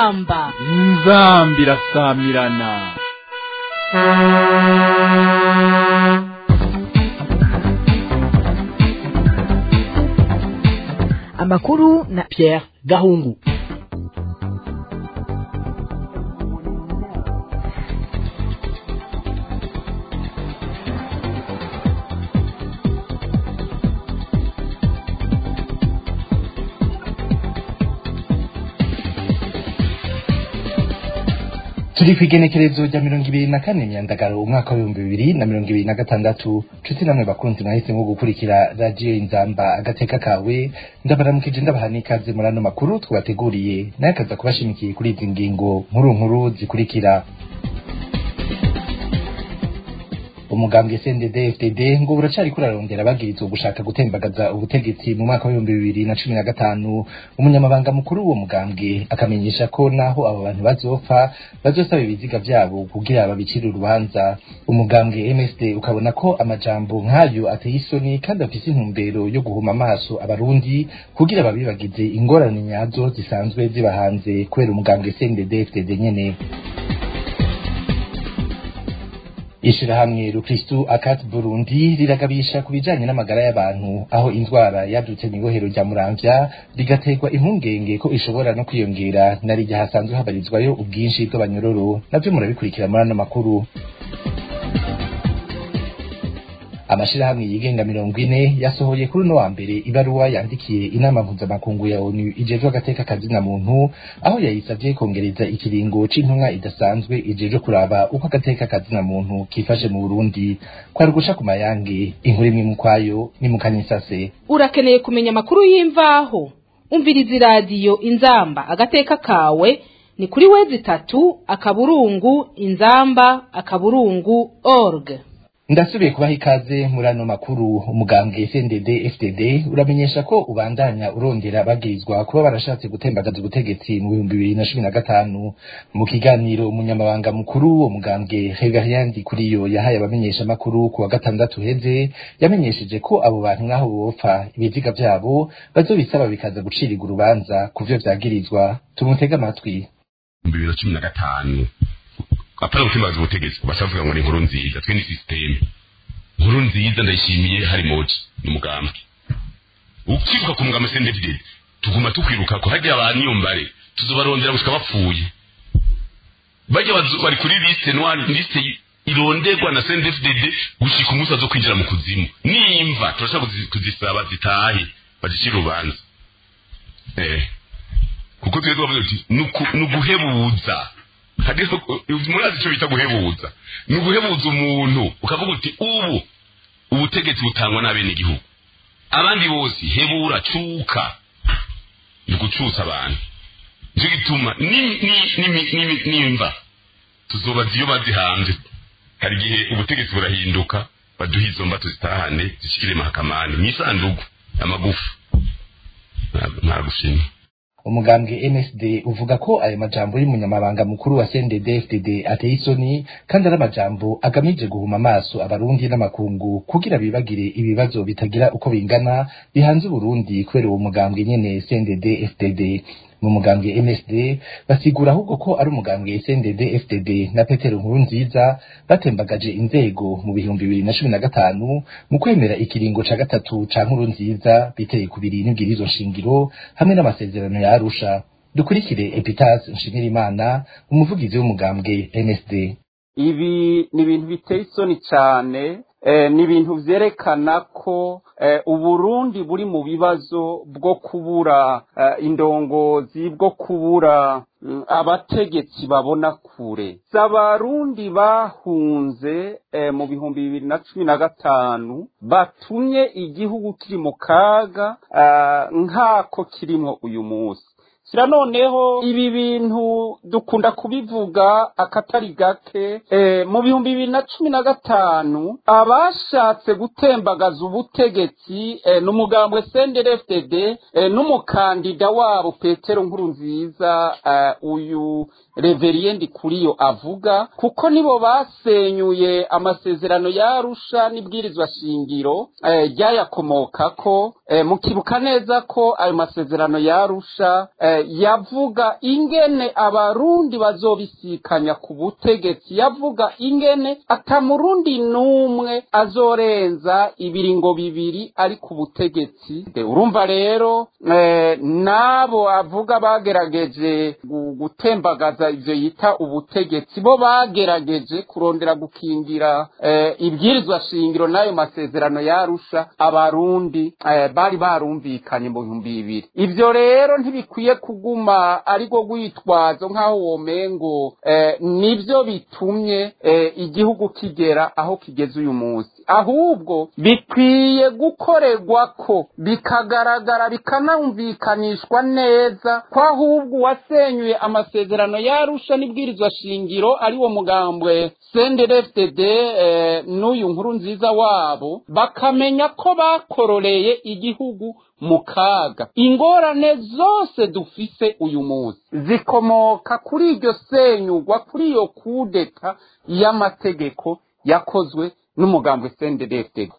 inzamba inzambi irasamirana amakuru na Pierre Gahungu turi ku igenekerezo rya mirongo ibiri na kane myandagaro umwaka w'ibihumbi bibiri na mirongo ibiri na gatandatu nshuti namwe bakunzi mwahisemo gukurikira radiyo inzamba agateka kawe ndabaramukije ndabaha n'ikaze muri ano makuru twabateguriye nayo akaza kubashimikiye kuri izi ngingo nkuru nkuru zikurikira umugambwe CNDD FDD ngo buracari kurarondera bagirizwa gushaka gutembagaza ubutegetsi mu mwaka w'ibihumbi bibiri na cumi na gatanu umunyamabanga mukuru w'uwo mugambwe akamenyesha ko naho abo bantu bazopfa bazosaba ibiziga vyabo kugira babicire urubanza umugambwe MSD ukabona ko amajambo nk'ayo ateye isoni kandi afise intumbero yo guhuma amaso abarundi kugira babibagize ingorane nyazo zisanzwe ziba hanze kubera umugambwe CNDD FDD nyene ishirahamwe rukristu akat burundi riragabisha ku bijanye n'amagara y'abantu aho indwara yadutse mw'ibohero rya muramvya bigaterwa impungenge ko ishobora no kwiyongera na rirya hasanzwe habarizwayo ubwinshi bw'abanyororo navyo murabikurikira muri ano makuru amashirahamwe yigenga mirongo ine yasohoye kuri uno wa mbere ibaruwa yandikiye inama mpuzamakungu ya onu ijejwe agateka kazina muntu aho yayisavye kongereza ikiringo c'intumwa idasanzwe ijejwe kuraba uko agateka kazina muntu kifashe mu burundi kwari ugusha ku mayange inkuru imwe mu kwayo ni mu kanyisase urakeneye kumenya amakuru y'imvaho umviriza iradiyo inzamba agateka kawe ni kuri wezi itatu akaburungu inzamba akaburungu org ndasubiye kubaha ikaze muri ano makuru umugambwe CNDD FDD uramenyesha ko ubandanya urondera bagirizwa kuba barashatse gutembagaza ubutegetsi mu bihumbi bibiri na cumi na gatanu mu kiganiro umunyamabanga mukuru wo mugambwe Reveriyandi Kuriyo yahaye abamenyesha makuru ku wa gatandatu heze yamenyesheje ko abo bantu nk'aho bopfa ibiziga vyabo bazobisaba bikaza gucirirwa urubanza ku vyo vyagirizwa tumutege amatwi bibiri na cumi na gatanu apana gutimbaza ubutegetsi basavuga ngo ni inkuru nziza twe ni systeme inkuru nziza ndayishimiye hari moji ni mugambwe ukivuka ku mugambwe sendefide tuguma tukwiruka ko hajya abantu iyo mbare tuzobarondera gushika bapfuye bajya bari kuri liste noire liste ironderwa na sendefide gushika umunsi azo kwinjira mu kuzimu nimva turashaka kuzisaba zitahe bazishira urubanza eh kuko twebwe bavuze tuti ni uguhebuza murazi icyo bita guhebuza ni uguhebuza umuntu ukavuga uti ubu ubutegetsi butangwa n'abenegihugu abandi bose hebura cuka ni ugucusa abantu nicyo gituma nimva tuzobaza iyo bazihanze hari igihe ubutegetsi burahinduka baduha izo mba tuzitahane zishyikire mahakamani mu isanduku amagufa ntagushimye umugambwe MSD uvuga ko ayo majambo y'umunyamabanga mukuru wa CNDD FDD ateye isoni kandi ari amajambo agamije guhuma amaso abarundi n'amakungu kugira bibagire ibibazo bitagira uko bingana bihanze Burundi kubera uwo mugambwe nyene CNDD FDD mu mugambwe MSD basigura ahubwo ko ari umugambwe CNDD FDD na Petero Nkurunziza batembagaje inzego mu bihumbi bibiri na cumi na gatanu mu kwemera ikiringo ca gatatu ca Nkurunziza biteye ku biri n'ibwirizo nshingiro hamwe n'amasezerano ya Arusha dukurikire Epitas Nshimirimana umuvugizi w'umugambwe MSD ibi ni ibintu biteye isoni cyane ni ibintu byerekana ko uburundi buri mu bibazo bwo kubura indongozi bwo kubura abategetsi babona kure si abarundi bahunze mu bihumbi bibiri na cumi na gatanu batumye igihugu kiri mu kaga nk'ako kirimo uyu munsi sira noneho ibi bintu dukunda kubivuga akatari gake mu bihumbi bibiri na cumi na gatanu abashatse gutembagaza ubutegetsi ni umugambwe CNDD-FDD n'umukandida wabo petero nkuru nziza uyu reveriyende kuriyo avuga kuko nibo basenyuye amasezerano yarusha n'ibwirizwa shingiro ryayakomokako mukibuka neza ko ayo masezerano yarusha eh, yavuga ingene abarundi bazobisikanya ku butegetsi yavuga ingene atamurundi n'umwe azorenza ibiringo bibiri ari ku butegetsi De, urumva rero eh, n'abo avuga bagerageje gu- gutembagaza ivyo yita ubutegetsi bo bagerageje kurondera gukingira eh, ibwirizwa shingiro n'ayo masezerano yarusha abarundi eh, bari barumvikanye mu bihumbi bibiri ivyo rero ntibikwiye kuguma ariko rwitwazo nk'aho womengo eh, nivyo bitumye eh, igihugu kigera aho kigeze uyu munsi ahubwo bikwiye gukorerwa ko bikagaragara bikanumvikanishwa neza ko ahubwo uwasenyuye amasezerano yarusha n'ibwirizwa shingiro ari wo mugambwe CNDD-FDD eh, n'uyu nkuru nziza wabo bakamenya ko bakororeye igihugu mu kaga ingorane zose dufise uyu munsi zikomoka kuri iryo senyugwa kuri iyo kudeta y'amategeko yakozwe n'umugambwe CNDD-FDD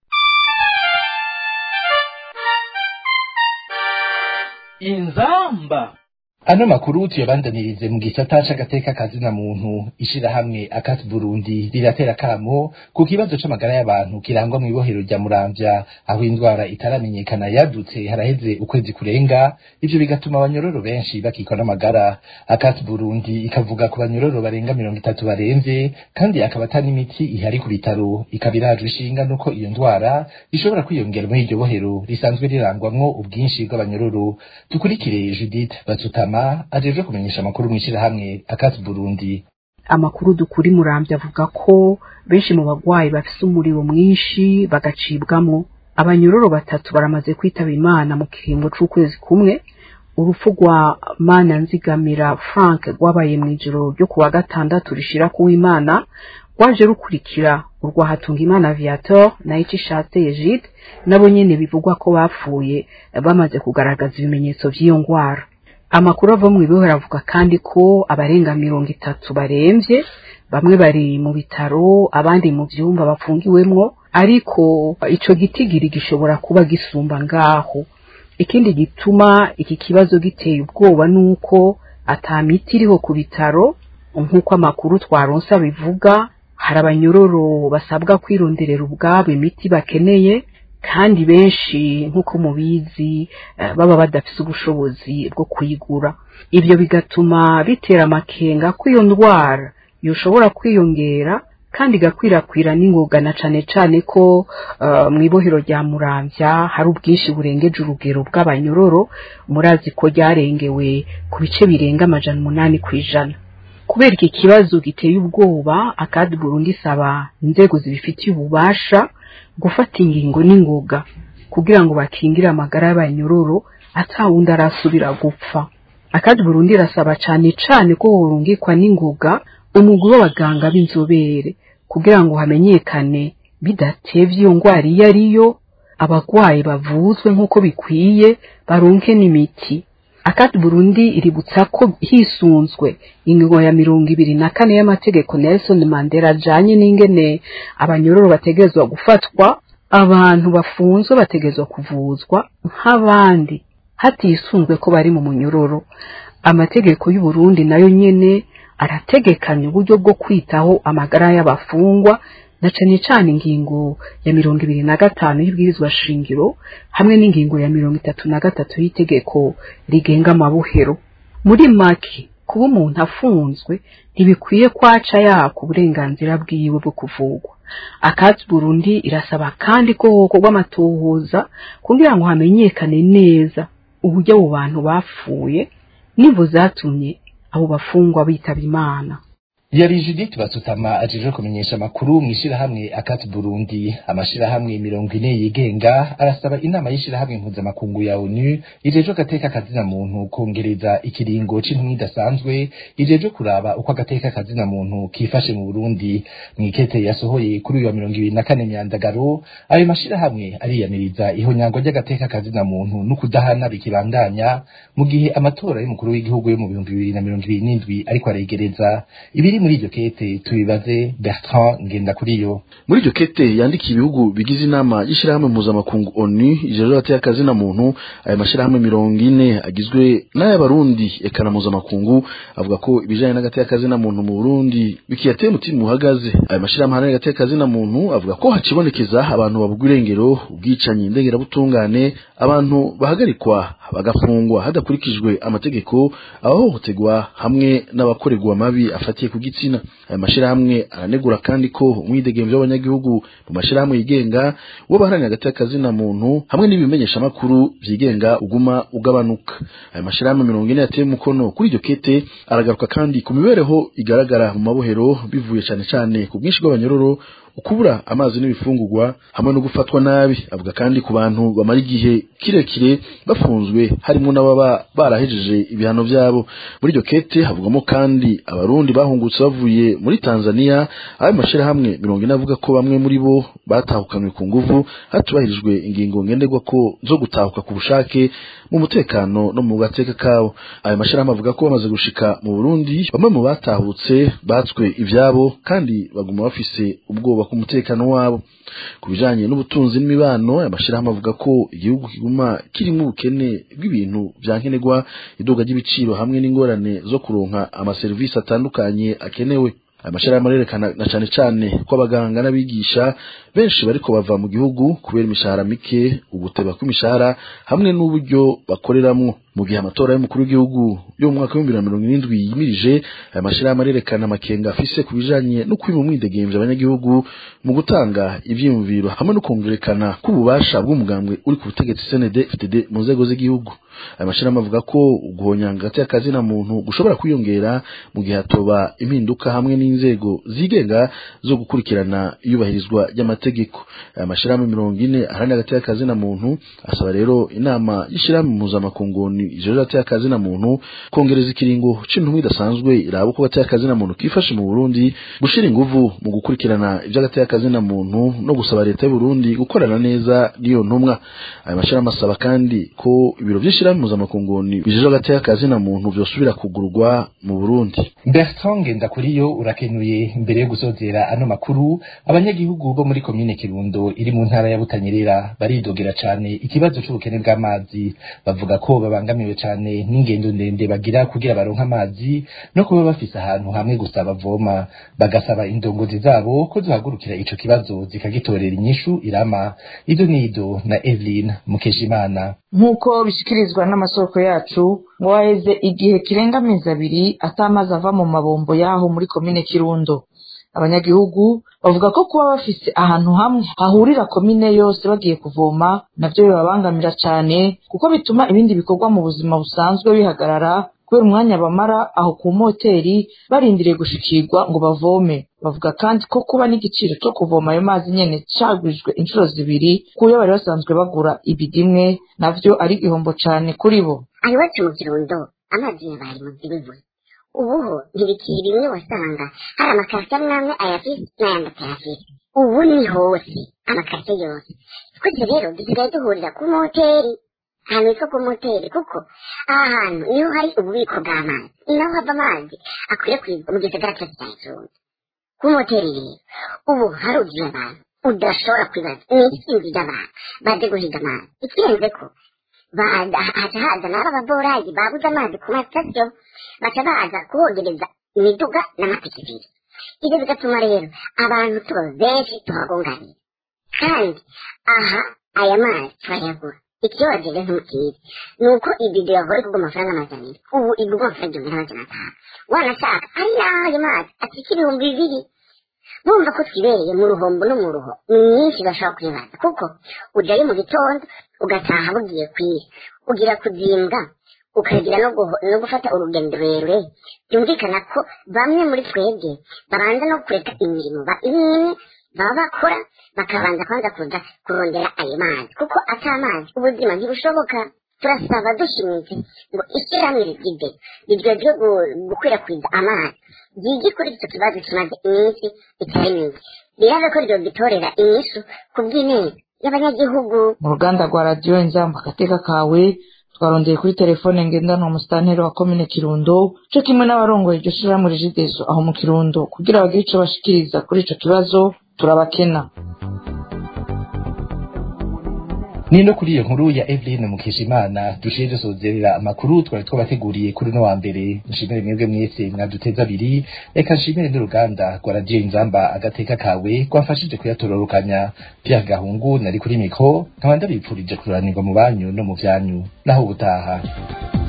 inzamba ano makuru tuyabandanirize mu gisata c'agateka kazina muntu ishirahamwe akati burundi riratera kamo ku kibazo c'amagara y'abantu kirangwa mw'ibohero rya muramvya aho indwara itaramenyekana yadutse haraheze ukwezi kurenga ivyo bigatuma abanyororo benshi bakikwa n'amagara akati burundi ikavuga ku banyororo barenga mirongo itatu baremvye kandi akaba ata n'imiti ihari ku bitaro ikaba irajwe ishinga nuko iyo ndwara ishobora kwiyongera muri iryo bohero risanzwe rirangwamwo ubwinshi bw'abanyororo dukurikire judith batsutama ajejwe kumenyesha amakuru mw'ishirahamwe akati burundi amakuru dukuri muramvya avuga ko benshi mu bagwayi bafise umuriro mwinshi bagacibwamwo abanyororo batatu baramaze kwitaba imana mu kiringo c'ukwezi kumwe urupfu rwa mana nzigamira frank rwabaye mw'ijoro ryo kuwa gatandatu rishira kuw'imana rwaje rukurikira urwa hatungimana viator na icishatse egide nabo nyene bivugwa ko bapfuye bamaze kugaragaza ibimenyetso vy'iyo ngwara amakuru ava mu ibohero avuga kandi ko abarenga mirongo itatu baremvye bamwe bari mu bitaro abandi mu vyumba bafungiwemwo ariko ico gitigiri gishobora kuba gisumba ngaho ikindi gituma iki kibazo giteye ubwoba nuko ata miti iriho ku bitaro nk'uko amakuru twaronse abivuga hari abanyororo basabwa kwironderera ubwabo imiti bakeneye kandi benshi nk'uko mubizi eh, baba badafise ubushobozi bwo kuyigura ibyo bigatuma bitera amakenga ko iyo ndwara yoshobora kwiyongera kandi igakwirakwira n'ingoga na cane cane ko uh, mw'ibohero rya muramvya hari ubwinshi burengeje urugero bw'abanyororo murazi ko ryarengewe ku bice birenga amajana umunani kw'ijana kubera iki kibazo giteye ubwoba akadi burundi isaba inzego zibifitiye ububasha gufata ingingo n'ingoga kugira ngo bakingire amagara y'abanyororo atawundi arasubira gupfa akadi burundi irasaba cane cane ko horungikwa n'ingoga umugwi w'abaganga b'inzobere kugira ngo hamenyekane bidatevye iyo ngwara iyo ariyo abagwayi bavuzwe nk'uko bikwiye baronke n'imiti akati burundi iributsa ko hisunzwe ingingo ya mirongo ibiri na kane y'amategeko nelson mandela ajanye n'ingene abanyororo bategerezwa gufatwa abantu bafunzwe bategerezwa kuvuzwa nk'abandi hatisunzwe ko bari mu munyororo amategeko y'uburundi nayo nyene arategekanya uburyo bwo kwitaho amagara y'abafungwa na cane cane ingingo ya mirongo ibiri na gatanu y'ibwirizwa shingiro hamwe n'ingingo ya mirongo itatu na gatatu y'itegeko rigenga amabuhero muri make kuba umuntu afunzwe ntibikwiye kwaca yaka uburenganzira bwiwe bwo kuvugwa akatsi burundi irasaba kandi ko hokorwa amatohoza kugira ngo hamenyekane neza uburyo abo bantu bapfuye n'imvo zatumye abo bafungwa bitaba imana yari judith basutama ajejwe kumenyesha amakuru mw'ishirahamwe akati burundi amashirahamwe mirongo ine yigenga arasaba inama y'ishirahamwe mpuzamakungu ya onu ijejwe agateka kazina muntu kongereza ikiringo c'intumwa idasanzwe ijejwe kuraba uko agateka kazina muntu kifashe mu burundi mw'ikete yasohoye kuri uyu wa mirongo ibiri na kane myandagaro ayo mashirahamwe ariyamiriza ihonyangwa ry'agateka kazina muntu n'ukudahana bikibandanya mu gihe amatora y'umukuru w'igihugu yo mu bihumbi bibiri na mirongo ibiri n'indwi ariko aregereza ibiri muri iryo kete tubibaze bertrand ngendakuriyo muri iryo kete yandikiye ibihugu bigize inama y'ishyirahamwe mpuzamakungu onu ijoro hateye akazi na muntu aya mashyirahamwe mirongo ine agizwe n'ay'abarundi eka na mpuzamakungu avuga ko ibijanye n'agateye akazi na muntu mu burundi bikiyateye umutima uhagaze aya mashyirahamwe ahanini agateye akazi na muntu avuga ko hacibonekeza abantu babugwa irengero ubwicanyi ndengerabutungane abantu bahagarikwa bagafungwa hadakurikijwe amategeko abahohoterwa hamwe n'abakorerwa amabi afatiye ku gitsina aya mashyirahamwe aranegura kandi ko umwidegemvyo w'abanyagihugu mu mashyirahamwe yigenga wo baharanira hagati y'akazina muntu hamwe n'ibimenyeshamakuru vyigenga uguma ugabanuka aya mashyirahamwe mirongo ine yateye umukono kuri iryo kete aragaruka kandi ku mibereho igaragara mu mabohero bivuye cane cane ku bwinshi bw'abanyororo ukubura amazi n'ibifungurwa hamwe no gufatwa nabi avuga kandi ku bantu bamara igihe kirekire bafunzwe harimo n'ababa barahejeje ibihano vyabo muri iryo kete havugamo kandi abarundi bahungutse bavuye muri Tanzania ayo mashirahamwe mirongo ine avuga ko bamwe muri bo batahukanywe ku nguvu hatubahirijwe ingingo ngenderwa ko zo gutahuka ku bushake mu mutekano no mu gateka kabo ayo mashirahamwe avuga ko bamaze gushika mu Burundi bamwe mu batahutse batswe ivyabo kandi baguma bafise ubwoba ku mutekano wabo ku bijanye n'ubutunzi n'imibano amashirahamwe avuga ko igihugu kiguma kirimo ubukene bw'ibintu vya nkenerwa iduga ry'ibiciro hamwe n'ingorane zo kuronka amaserivisi atandukanye akenewe aya mashirahamwe arerekana na cane cane ko abaganga n'abigisha benshi bariko bava mu gihugu kubera imishahara mike uguteba kw'imishahara hamwe n'uburyo bakoreramwo mu gihe amatora y'umukuru w'igihugu yo mu mwaka w'ibihumbi na mirongo irindwi yimirije aya mashirahamwe arerekana amakenga afise ku bijanye no kwiba umwidegemvya abanyagihugu mu gutanga ivyiyumviro hamwe no kumvikana k'ububasha bw'umugambwe uri ku butegetsi CND FDD mu nzego z'igihugu aya mashirahamwe avuga ko uguhonyanga hagati y'akazi na muntu gushobora kwiyongera mu gihe hatoba impinduka hamwe n'inzego zigenga zo gukurikirana iyubahirizwa ry'amategeko aya mashirahamwe mirongo ine aharanira hagati y'akazi na muntu asaba rero inama y'ishirahamwe mpuzamakungu ijoro hagati y'akazi na muntu kongereza ikiringo c'intumwa idasanzwe iraba uko hagati y'akazi na muntu kifashe mu Burundi gushira inguvu mu gukurikirana ivy'agati y'akazi na muntu no gusaba leta y'u Burundi gukorana neza n'iyo ntumwa aya mashirahamwe asaba kandi ko ibiro vy'ishirahamwe mpuzamakungu bijejwe hagati y'akazi na muntu vyosubira kugurwa mu Burundi bertrand ngendakuriyo urakenuye mbere yo gusozera ano makuru abanyagihugu bo muri komine kirundo iri mu ntara ya butanyerera baridogera cane ikibazo c'ubukene bw'amazi bavuga ko babangamiwe cane n'ingendo ndende bagira kugira baronke amazi no kuba bafise ahantu hamwe gusa bavoma bagasaba indongozi zabo ko zohagurukira ico kibazo zikagitorera inyishu irama ido nido na Evelyn Mukeshimana nk'uko bishikirizwa n'amasoko yacu ngo haheze igihe kirenga amezi abiri atamazi ava mu mabombo y'aho muri komine kirundo abanyagihugu bavuga ko kuba bafise ahantu hamwe hahurira komine yose bagiye kuvoma navyo bibabangamira cane kuko bituma ibindi bikorwa mu buzima busanzwe bihagarara kubera umwanya bamara aho ku moteri barindiriye gushikirwa ngo bavome bavuga kandi ko kuba n'igiciro co kuvoma ayo mazi nyene cagwijwe inshuro zibiri kuyo bari basanzwe bagura ibidimwe navyo ari igihombo cane kuri bo iwacu mu kirundo amazi yabaye mu gihugu ubuho ntibikiri bimwe wasanga hari amakarita amwe amwe ayafise n'ayandi atayafise ubu ni hose amakarita yose twese rero dusigaye duhurira ku moteri ahantu hitwa ku moteri kuko aha hantu niho hari ububiko bw'amazi ni naho hava amazi akwirakwizwa mu gisagara cyose cya kirundo ku moteri rero ubu haruzuye abantu udashobora kwibaza ni isinzi ry'abantu baje guhiga amazi ikirenze ko haca haza n'ababorayi babuze amazi ku masitasiyo baca baza kuhogereza imiduga n'amapikipiki ibyo bigatuma rero abantu tuba benshi tuhagunganira kandi aha aya mazi turayagura ikibazo rero ntukizi ni uko ibido yahora igurwa amafaranga amajana abiri ubu igurwa amafaranga igihumbi n'amajana atanu wanashaka ari naho ayo mazi atwika ibihumbi bibiri bumva ko twibereye mu ruhombo no mu ruho ni nyinshi bashobora kwibaza kuko ujyayo mu gitondo ugataha bugiye kwira ugira kuzimbwa ukagira no gufata urugendo rurerure byumvikana ko bamwe muri twebwe babanza no kureka imirimo imwe baba bakora bakabanza kwanza kuza kurondera ayo mazi kuko ata amazi ubuzima ntibushoboka turasaba dushimitse ngo ishyirahamwe rigide rijejwe gukwirakwiza amazi ryige kuri icyo kibazo kimaze iminsi itari mike birabe ko ryogitorera inyishu ku bw'ineza y'abanyagihugu mu ruganda rwa radiyo inzamba agateka kawe twarondeye kuri telefone ngendanwa umusitanteri wa komine kirundo co kimwe n'abarongoye iryo shirahamwe rigidezo aho mu kirundo kugira bagire ico bashikiriza kuri ico kibazo turabakena nino kuri iyo nkuru ya Evelyn Mukeshimana dushiye dusozerera amakuru twari twabateguriye kuri no wa mbere nshimire mwebwe mwese mwaduteza abiri reka nshimire n'uruganda rwa radiyo inzamba agateka kawe rwafashije kuyatororokanya Pierre Gahungu nari kuri mikro nkaba ndabipfurije kururanirwa mu banyu no mu vyanyu naho ubutaha